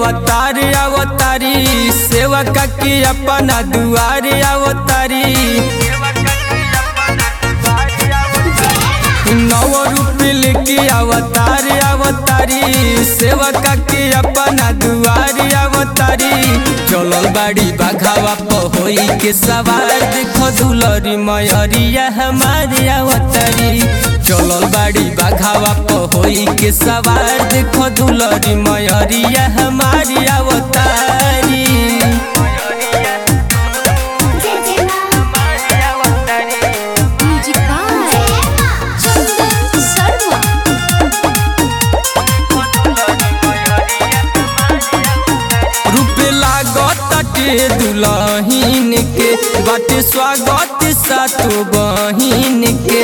अवतार अवतारी सेवका के अपना दुआर अवतारी नव रूप लेके अवतार अवतारी सेवका के अपना दुआर अवतारी चलल बाड़ी बाघावा पहोई के सवार देखो दुलरी मयरिया हमारे अवतारी चलल बाड़ी बाघावा पहोई के सवार देखो दुलरी मयरिया हमारी अवतारी म्यूजिक बाय चंदन शर्मा रूपे लागत के दुलहीन के बाटे स्वागत सातो बहिन के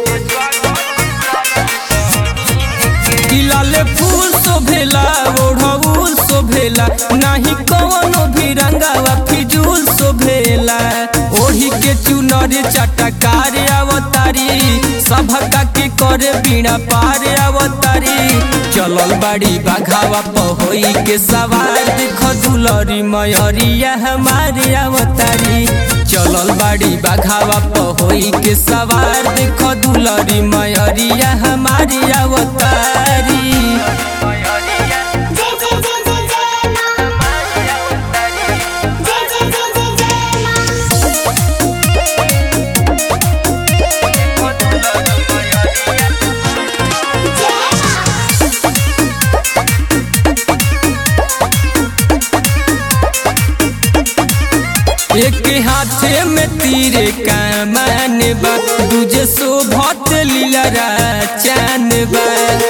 लाले फूल शोभेला ओढ़ौल शोभेला नाही कवनो भी रंगावा फिजूल शोभेला ओढ़ी के चुनर चटकार अवतारी सभका के करे बीणा पार अवतारी चलल बाड़ी बाघावा पहोई के सवार देख दुलरी मयरिया हमारे अवतारी चलल बाड़ी बाघावा पहोई के सवार देख दुलरी मयरिया हमारी अवतारी जय जय जय जय जय मां जय जय जय जय जय मां जय मां एक हाथे में तीरे कमान बा दूजे शोभत लीलरा चैन बा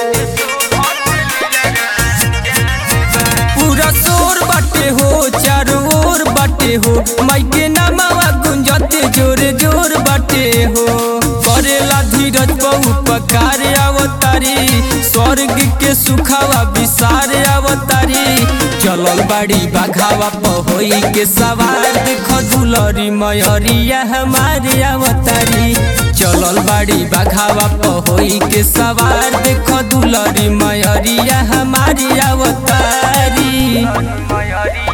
पूरा शोर बाटे हो चारों ओर बाटे हो माइके नामावा गुंजते जोर जोर बाटे हो करेला धीरज बहु पकार अवतारी स्वर्ग के सुखावा विसार अवतारी चलल बाड़ी बाघावा पहोई के सवार देख दुलरी मयरिया हमारे अवतारी चलल बाड़ी बाघावा पहोई के सवार देख दुलरी मयरिया हमारी अवतारी